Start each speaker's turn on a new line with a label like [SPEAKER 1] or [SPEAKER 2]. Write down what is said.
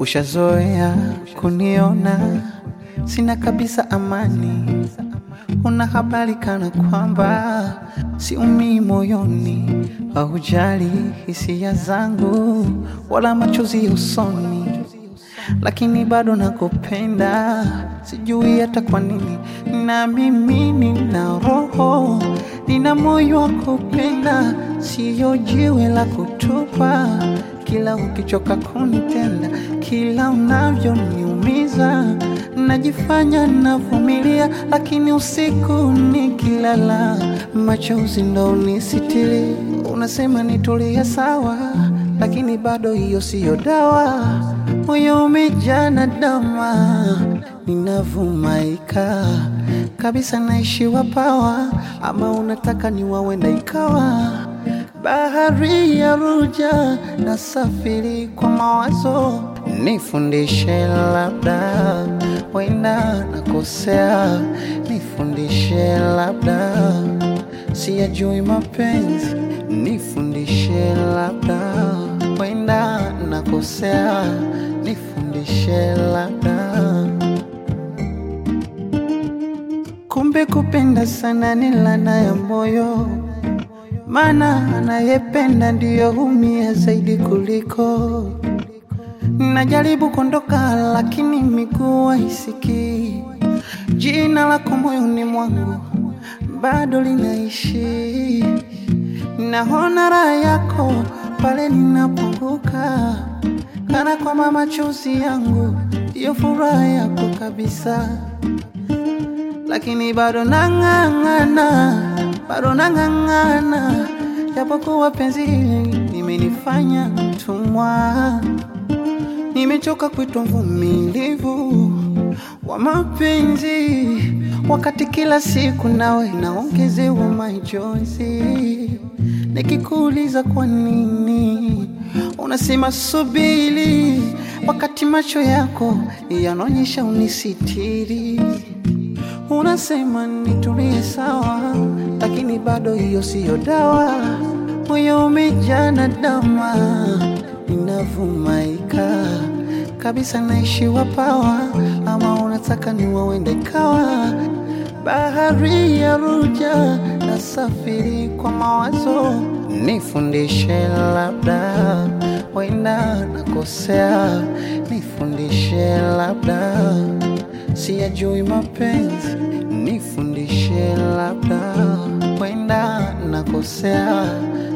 [SPEAKER 1] Ushazoea kuniona sina kabisa amani, una habari kana kwamba siumii moyoni, haujali hisia zangu wala machozi usoni, lakini bado nakupenda, sijui hata kwa nini. Na mimi nina roho, nina moyo wa kupenda, siyo jiwe la kutupa. Kila ukichoka kunitenda, kila unavyoniumiza, najifanya navumilia, lakini usiku nikilala, machozi ndo unisitiri. Unasema nitulie sawa, lakini bado hiyo siyo dawa. Moyo umejaa na dama, ninavumaika kabisa, naishiwa pawa, ama unataka niwawenda ikawa bahari ya Ruja na safiri kwa mawazo, nifundishe labda, wenda nakosea, nifundishe labda, siyajui mapenzi, nifundishe labda, wenda nakosea, nifundishe labda. Kumbe kupenda sana ni laana ya moyo maana anayependa ndiyo humia zaidi kuliko. Najaribu kuondoka lakini miguu haisikii. Jina lako moyoni mwangu bado linaishi. Naona raha yako pale ninapoanguka, kana kwamba machozi yangu ndiyo furaha yako kabisa, lakini bado nang'ang'ana bado nang'ang'ana, japokuwa penzi hili limenifanya mtumwa. Nimechoka kuitwa mvumilivu wa mapenzi, wakati kila siku nawe naongezewa majonzi. Nikikuuliza kwa nini unasema subiri, wakati macho yako yanaonyesha unisitiri. Unasema nitulie sawa, lakini bado hiyo siyo dawa. Moyo umejaa na dama, ninavumaika kabisa, naishiwa pawa, ama unataka niwawende kawa bahari ya Ruja na safiri kwa mawazo, nifundishe labda, wenda nakosea, nifundishe labda siyajui mapenzi, nifundishe labda, wenda nakosea,